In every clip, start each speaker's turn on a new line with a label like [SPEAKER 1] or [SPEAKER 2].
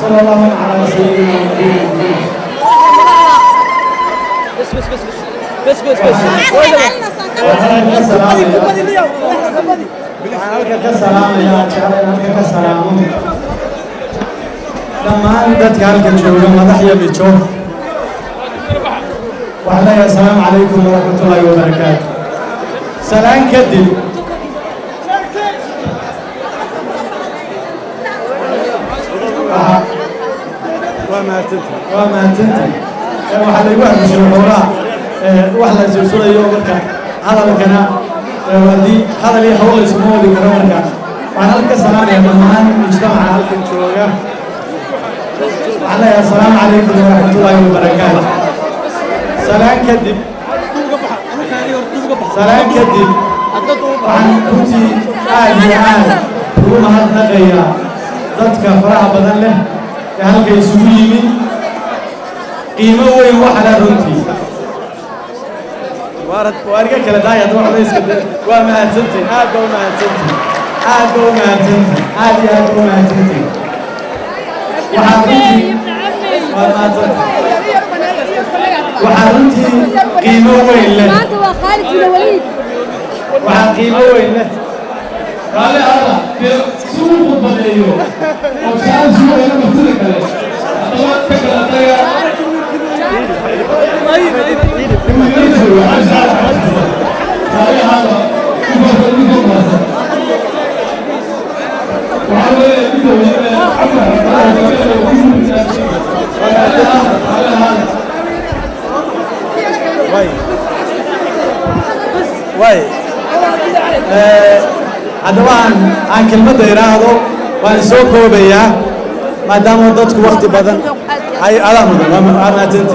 [SPEAKER 1] صلى الله على سيدنا محمد
[SPEAKER 2] بس بس بس بس بس بس
[SPEAKER 1] waxaan halka ka salaamayaa jeclaan halka ka salaamo dhammaan dadka halka jooga madax iyo mijo waxaan leeyahay asalaamu calaykum waraxmatullaahi wabarakaatu salaan kadib waa mahadsanta waa mahadsanta waxaa laygu hadishay waxoogaa wax la silsulayo marka hadalkana haddii hadal iyo hawl laysuma wadi karo marka waxaan halka ka salaamaya dhammaan mujtamaca halkan jooga waxaan leeyahay asalaamu calaykum waraxmatullaahi wabarakaatu salaan kadib salaan kadib waxaan runtii aad iyo aad ugu mahadnaqayaa dadka faraha badan leh ee halka isugu yimid qiimo weyn waxa leh runtii waa iga kala daaya hadda waxba iska da waa mahadsantihin aad baa u mahadsantihin aad baa u mahadsantihin aad iyo aad baa u mahadsantihin waxaa runtii waa mahadsantihin waxaa runtii qiimo weyn leh
[SPEAKER 3] maanta waa khaalid bin waliid
[SPEAKER 1] waxaa qiimo weyn leh
[SPEAKER 4] Kale ala, dee si uu khudbadeeyo oo saa sugaya martida kale. Haddaba ka kala taga. Imagayso, waxaa saa Kale ala, ku farka ninka baasa. Waxaa weeye ninka weyne, Cumar, kale kale ku mutaasi. Kale ala, kale ala.
[SPEAKER 1] way way haddaba aan aan kelmadda idhaahdo waan soo koobayaa maadaama dadku wakti badan ay adaa mudan waa mahadsanti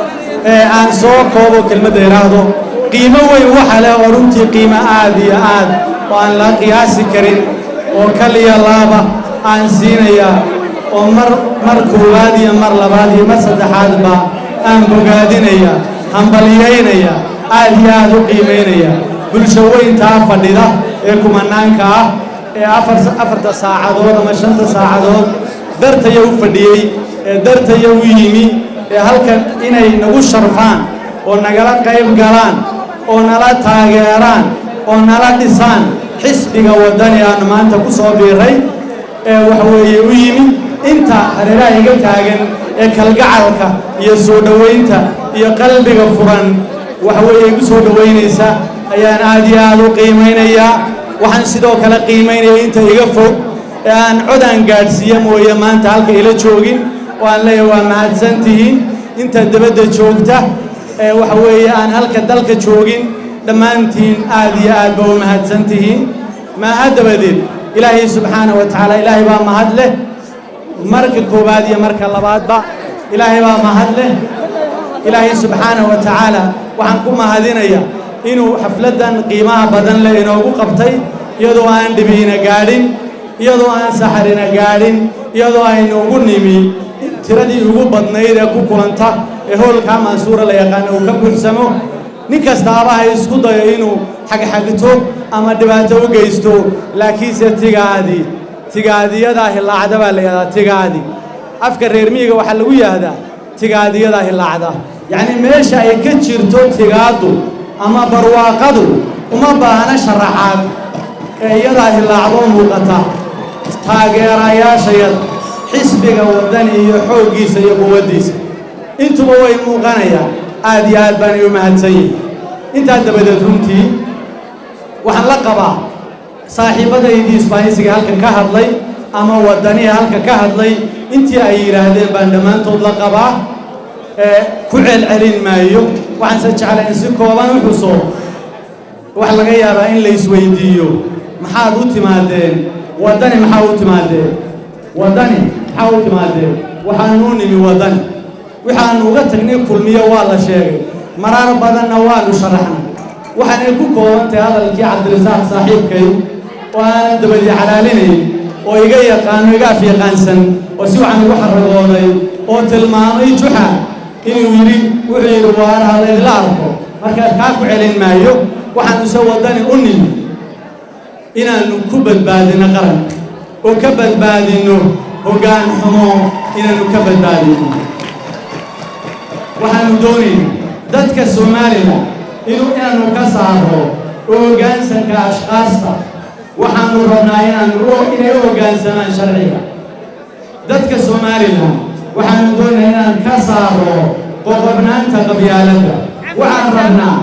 [SPEAKER 1] aan soo koobo kelmadda idhaahdo qiimo weyn waxa leh oo runtii qiimo aad iyo aad oo aan la qiyaasi karin oo kaliya laaba aan siinayaa oo mar mar koowaad iyo mar labaad iyo mar saddexaadba aan bogaadinaya hambaliyaynaya aad iyo aad u qiimaynaya bulsho weyntaa fadhida ee kumanaanka ah ee afar afarta saacadood ama shanta saacadood dartaya u fadhiyey ee dartaya u yimi ee halkan inay nagu sharfaan oo nagala qayb galaan oo nala taageeraan oo nala dhisaan xisbiga waddani aanu maanta ku soo biiray ee waxweeye u yimi inta hareeraha iga taagan ee kalgacalka iyo soo dhowaynta iyo qalbiga furan waxweeye igu soo dhowaynaysa ayaan aad iyo aad u qiimaynayaa waxaan sidoo kale qiimaynaya inta iga fog ee aan codaan gaadhsiiya mooye maanta halka ila joogin oo aan leeyahay waa mahadsan tihiin inta debadda joogta ee waxa weeye aan halka dalka joogin dhammaantiin aad iyo aad ba u mahadsan tihiin mahad dabadeed ilaahay subxaanahu wa tacaala ilaahay baa mahad leh marka koowaad iyo marka labaadba ilaahay baa mahad leh ilaahay subxaanahu wa tacaala waxaan ku mahadinayaa inuu xafladdan qiimaha badan leh inoogu qabtay iyadoo aan dhibiina gaadhin iyadoo aan saxarina gaadhin iyadoo aynu ugu nimi tiradii ugu badnayd ee ku kulanta ee hoolkaa mansuura la yaqaana uu ka buuxsamo nin kastaaba ha isku dayo inuu xagxagto ama dhibaato u geysto laakiinse tigaadii tigaadiyadaa hilaacda baa la yidhahdaa tigaadi afka reer miyiga waxaa lagu yahdaa tigaadiyadaa hilaacda yacni meesha ay ka jirto tigaaddu ama barwaaqadu uma baahna sharaxaad ee iyadaa hilaacdoo muuqata taageerayaashayada xisbiga waddani iyo xooggiisa iyo quwaddiisa intuba way muuqanayaan aad iyo aad baanay u mahadsan yihin intaa dabadeed runtii waxaan la qabaa saaxiibbadaydii isbaanisiga halkan ka hadlay ama waddaniga halka ka hadlay intii ay yidhaahdeen baan dhammaantood la qabaa ee ku celcelin maayo waxaanse jeclay in si kooban u xuso wax laga yaabaa in la isweydiiyo maxaad u timaadeen waddani maxaa u timaadeen waddani maxaa u timaadeen waxaanu u nimi waddani waxaanu uga tagnay kulmiyo waa la sheegay marar badanna waanu sharaxnay waxaanay ku kooban tahay hadalkii cabdirasaaq saaxiibkay oo aanan dabadii calaalinayn oo iga yaqaano iga afyaqaansan oo si waxaan ugu xaragooday oo tilmaamay juxa inuu yidhi wuxuu yidhi waana halaydla arko markaas kaa ku celin maayo waxaanuse waddani u nimi inaannu ku badbaadino qaranka oo ka badbaadinno hoggaan xumo inaanu ka badbaadino waxaanu doonaynaa dadka somalilan inuu inaanu ka saaro oo hoggaansanka ashqaasta waxaanu rabnaa inaanu inay u hoggaansamaan sharciga dadka somalilan waxaanu doonaynaa inaan ka saaro qoqobnaanta qabyaaladda waxaan rabnaa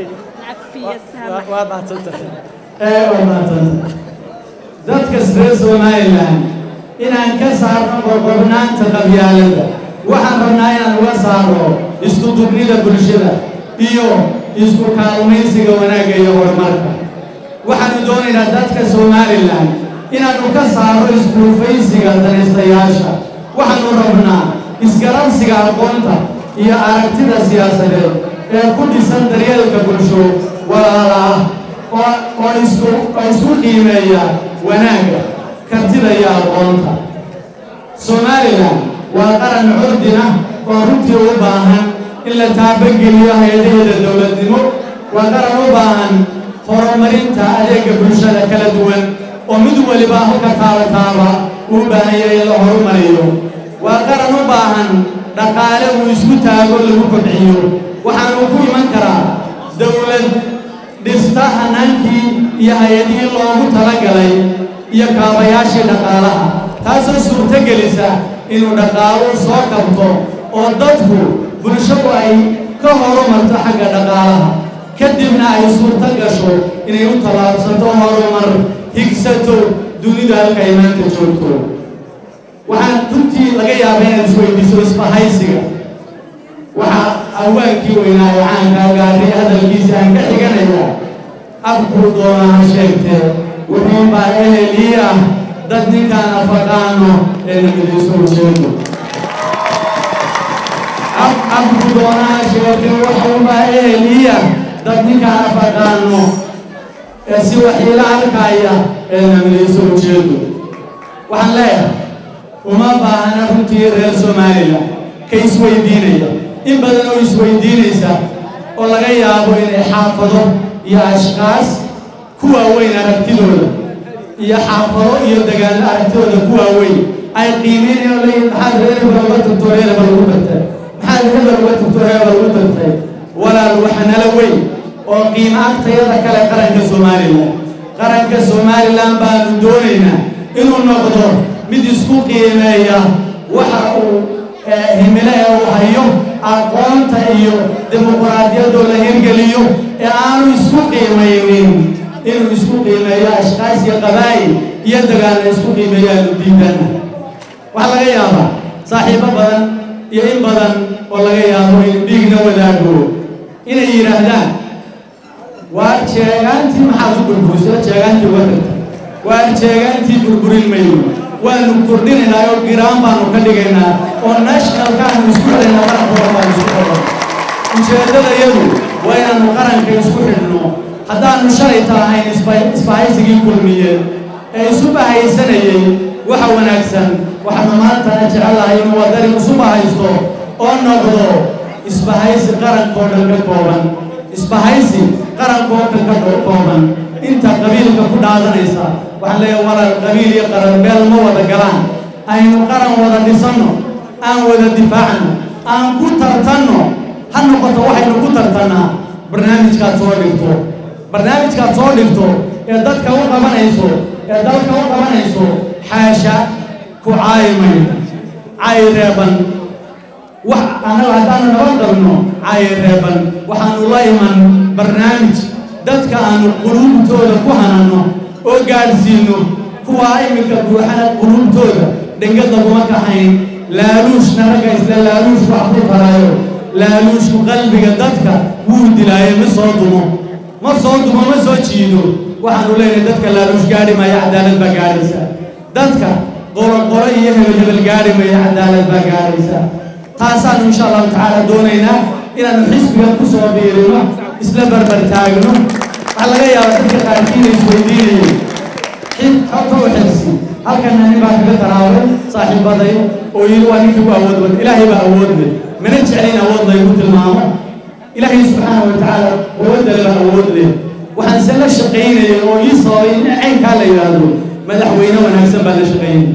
[SPEAKER 1] waa mahadsantahay ee waa mahadsantahay dadka reer somalilan inaan ka saarno qoqobnaanta qabyaaladda waxaan rabnaa inaan uga saaro isku dugnida bulshada iyo isku kaalmaysiga wanaagga iyo horumarka waxaanu doonaynaa dadka somalilan inaanu ka saaro iskuufaysiga danaystayaasha waxaanu rabnaa isgaransiga aqoonta iyo aragtida siyaasadeed ee ku dhisan daryeelka bulsho walaala ah oo oo isku oo isku qiimeeya wanaagga kartida iyo aqoonta somalilan waa qaran curdin ah oo runtii u baahan in la taabageliyo hay-adaheeda dowladnimo waa qaran u baahan horumarinta adeega bulshada kala duwan oo mid waliba halka taaba taaba uu baahanya in la horumariyo waa qaran u baahan dhaqaale uu isku taago lagu kobciyo waxaanu ku iman karaa dowlad dhista hanaankii iyo hay-adihii loogu talagalay iyo kaabayaashii dhaqaalaha taasoo suurtogelisa inuu dhaqaaluhu soo kabto oo dadku bulshadu ay ka horumarto xagga dhaqaalaha kadibna ay suurto gasho inay u tallaabsato horumar higsato dunida halka ay maanta joogto waxaan runtii laga yaabaa inaad isweydiiso isbahaysiga waxaa awaankii weynaa ee caankaa gaaray hadalkiisa aan ka xiganayaa abkuu doona ha sheegtee wuxuu baa ehelii ah dad ninkaan afaqaano ee nabadiiso ujeedo abku doona ha sheegtee wuxuu baa ehelii ah dad ninkaan afaqaano ee si waxiila arkaya ee nabadiiso ujeedo waxaan leeyahay uma baahana runtii reer somalilan ka isweydiinaya in badan oo isweydiinaysa oo laga yaabo inay xaafado iyo ashkaas ku waaweyn aragtidooda iyo xaafado iyo degaano aragtidooda ku waaweyn ay qiimeynayaan oo leeyihin maxaad reer hebel uga tagto reer hebel ugu tagtay maxaad hebel uga tagto reer hebel ugu tagtay walaal waxa nala weyn oo qiimo agtayada kale qaranka somalilan qaranka somalilan baanu doonaynaa inuu noqdo mid isku qiimeeya waxa uu himile ee uu hayo aqoonta iyo dimuquraadiyadoo la hirgeliyo ee aanu isku qiimaynin inuu isku qiimeeyo ashkaas iyo qabaa'il iyo dagaalla isku qiimeeyaanu diidana waxaa laga yaabaa saaxiibo badan iyo in badan oo laga yaabo inu dhiigna wadaago inay yidhaahdaan waar jeegaantii maxaad u burburisay jeegaantii uga tagtay waar jeegaantii burburin mayno waanu kordhinaynaa oo giraan baanu ka dhigaynaa oo nationalkaanu isku xidhaynaa qarankooda baanu isku xidhan ujeeddadayadu waa inaanu qaranka isku xidhno haddaanu shalayta ahayn isbahaysigii kulmiyeen ee isu bahaysanayey waxa wanaagsan waxaanu maantana jecelahay inuu wadani isu bahaysto oo noqdo isbahaysi qarankoo dhan ka kooban isbahaysi qarankoo dhan ka kooban inta qabiilka ku dhaadanaysa waxaan leeyahay walaal qabiil iyo qaran meel ma wada galaan aynu qaran wada dhisanno aan wada difaacno aan ku tartanno ha noqoto waxaynu ku tartannaa barnaamijkaad soo dhigto barnaamijkaad soo dhigto ee dadka u qabanayso ee dalka u qabanayso xaasha ku caayimay caayi reeban wax annaga haddaanu nabad qabno caayi reeban waxaanu la iman barnaamij dadka aanu quluubtooda ku hananno oo gaadhsiinno kuwaa iminka buuxana quluubtooda dhengad laguma kaxayn laaluushna ragga isla laaluush wax ku taraayo laaluushku qalbiga dadka wuu dilaayo ma soo dumo ma soo dumo ma soo jiido waxaanu leenahay dadka laaluush gaadhi maayo cadaalad baa gaadhaysa dadka qoroqoro iyo hebel hebel gaadhi maayo cadaalad baa gaadhaysa taasaanu insha allahu tacaala doonaynaa inaanu xisbiga ku soo biirino isla barbar taagno waxaa laga yaabaa dadka qaarkiina isweydiinayay xid xogta u xilsi halkana nin baa kaga taraaway saaxiibaday oo yidhi waa ninkii ku awood badan ilaahay baa awood leh mana jeclin awood laygu tilmaamo ilaahay subxaana wa tacaala awoodale baa awood leh waxaan se la shaqaynayay oo ii sababay in caynkaa la yidhaahdo madaxweyne wanaagsan baa la shaqaynay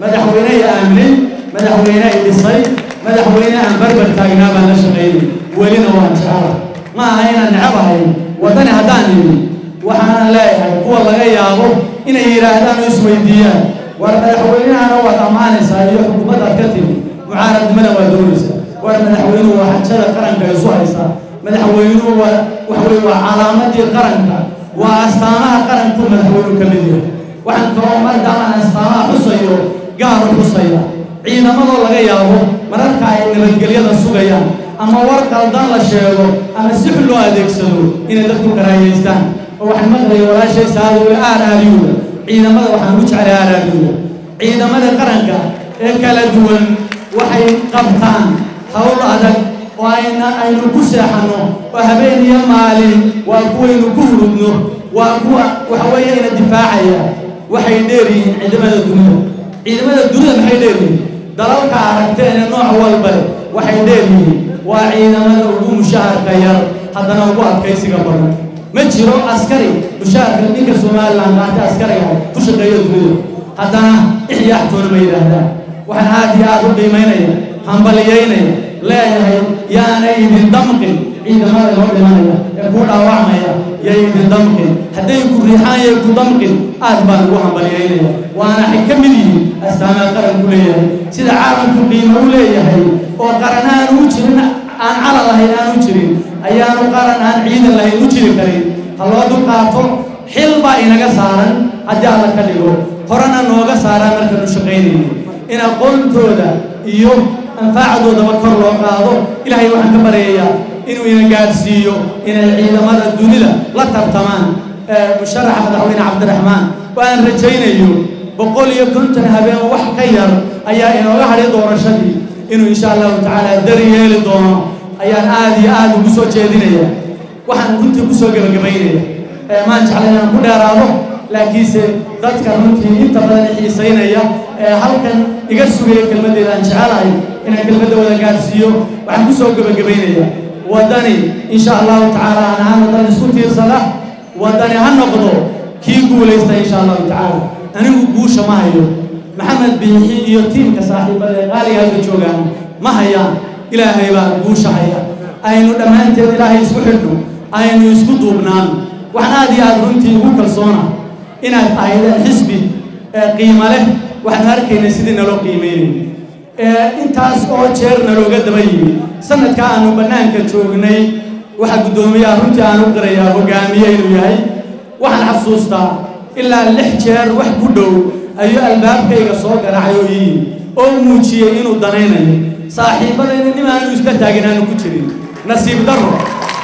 [SPEAKER 1] madaxweyne i aaminay madaxweyne i dhisay madaxweyne aan barbar taagnaa baan la shaqaynay welina waan jecela ma aha inaan necabahay waddani haddaan idhi waxaanan leeyahay kuwa laga yaabo inay yidhaahdaan oo isweydiiyaan war madaxweynahana waad ammaanaysaa iyo xukuumaddaad ka timi mucaaradnimada waa doonaysaa war madaxweynuhu waa xajada qaranka isu haysaa madaxweynuhu waa waxa weye waa calaamadii qaranka waa astaamaha qaranku madaxweynuhu ka mid yahay waxaan kaloo maadaamaan astaamaha xusayo gaar u xusaya ciidamadoo laga yaabo mararka ay nabadgelyada sugayaan ama war qaldan la sheego ama si xun loo adeegsado inay dadku karaayeystaan oo waxaan maqlaya walaashay saadowle aar aariyuuda ciidamada waxaan u jeclay aar aariyuuda ciidamada qaranka ee kala duwan waxay qabtaan hawl adag oo ayna aynu ku seexanno oo habeen iyo maalin waa kuwaynu ku hurudno waa kuwa waxa weeye ina difaacaya waxay dheer yihiin ciidamada dunida ciidamada dunida maxay dheer yihiin dalalka aragteen ee nooc walba leh waxay dheer yihiin waa ciidamada ugu mushaharka yar haddana ugu adkaysiga badan ma jiro askari mushaharka ninka somalilan qaata askariga ku shaqeeya dunida haddana ixyaaxtoona ma yidhaahdaan waxaan aad iyo aad u qiimaynaya hambaliyaynaya leeyahay yaanay idin damqin ciidamada loo dhimanaya ee ku dhaawacmaya yay idin damqin hadday ku riixaan yay ku damqin aad baan ugu hambaliyaynaya waana waxay ka mid yihiin astaamaha qaranku leeyahay sida caalamku qiimo u leeyahay oo qaran aanu u jirin aan calan lahayn aanu jirin ayaanu qaran aan ciidan lahayn u jiri karin ha loo dulqaato xil baa inaga saaran haddii alla ka dhigo horena nooga saaraan markaanu shaqaynayno in aqoontooda iyo anfaacdoodaba kor loo qaado ilaahay waxaan ka baryayaa inuu ina gaadhsiiyo inay ciidamada dunida la tartamaan musharaxa madaxweyne cabdiraxmaan oo aan rajaynayo boqol iyo konton habeen wax ka yar ayaa inooga hadhay doorashadii inuu insha allahu tacaala dari yeeli doono ayaan aad iyo aad ugu soo jeedinaya waxaan runtii ku soo gebagabaynaya maan jeclay inaan ku dheeraado laakiinse dadka runtii inta badan xiisaynaya ee halkan iga sugaya kelmaddeeda aan jecelahay inaan kelmadda wada gaadhsiiyo waxaan ku soo gebagabaynaya waddani insha allahu tacaala aan ahaan waddan isku tiirsada waddani ha noqdo kii guulaysta insha allahu tacaala anigu guusha ma hayo maxamed biixi iyo tiimka saaxiibada ee qaaliga halka joogaan ma hayaan ilaahay baa guusha haya aynu dhammaanteed ilaahay isku xidhno aynu isku duubnaano waxaan aad iyo aad runtii ugu kalsoona inaad ahaydeen xisbi qiimo leh waxaanu arkaynay sidii naloo qiimaynay intaas oo jeer nalooga daba yimi sanadka aanu bannaanka joognay waxaa guddoomiyaha runtii aan u qirayaa hogaamiye inuu yahay waxaan xasuustaa ilaa lix jeer wax ku dhow ayuu albaabkayga soo garaacay oo ii oo muujiyey inuu danaynayo saaxiibadayna nin aanu isla taagin aanu ku jirin nasiib darro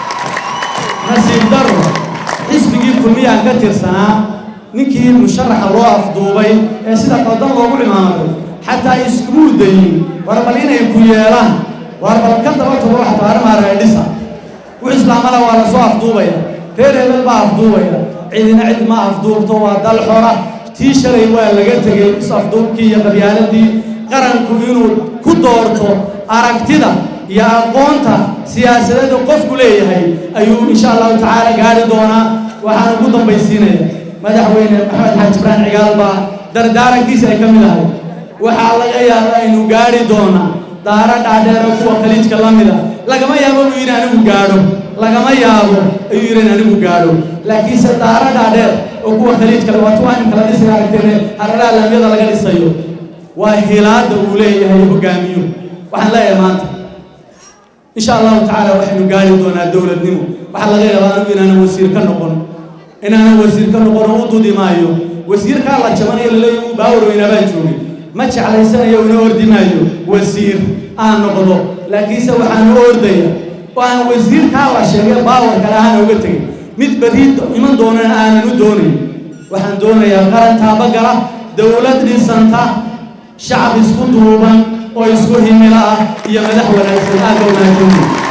[SPEAKER 1] nasiib darro xisbigii kulmiyaan ka tirsanaa ninkii musharaxa loo afduubay ee sida qaldan loogu cimaamaday xataa iskumuu dayin war bal inay ku yeelaan war bal ka daba tago xataa arrimaa reedhisa wix islaamana waa lasoo afduubaya reer hebel baa afduubaya cidina cid ma afduubto waa dal xora tii shalay waa laga tegey is-afduubkii iyo qabyaaladii qaranku inuu ku doorto aragtida iyo aqoonta siyaasadeeda qofku leeyahay ayuu insha allahu tacaala gaari doonaa waxaan ugu dambaysiinaya madaxweyne maxamed xaaji ibraan cigaal baa dardaarankiisa ay ka mid ahay waxaa laga yaabaa aynu gaari doonaa daara dhaadheero kuwa khaliijka la mida lagama yaabo buu yidhi anigu gaadho lagama yaabo ayuu yidhi in anigu gaadho laakiinse daara dhaadheer oo kuwa khaliijka le waa tuwaa in kala dhisiga aragteen hararaha laamyada laga dhisayo waa hilaada uu leeyahay hogaamiyo waxaan leeyahay maanta insha allahu tacaala waxaynu gaari doonaa dowladnimo waxaa laga yaabaa anigu inaanan wasiir ka noqon inaanan wasiir ka noqon oo u dudi maayo wasiirkaa la jabanayo laleeyahy uu baawar weynaabaan joogay ma jeclaysanayo una ordi maayo wasiir aan noqdo laakiinse waxaan u ordaya oo aan wasiirkaa la sheegay baawar kale ahaan oga tegay mid berri iman doonana aanan u doonayn waxaan doonayaa qaran taabagala dowlad dhisanta shacab isku duuban oo isku himilo ah iyo madax wanaagsan aad baa wanaagsan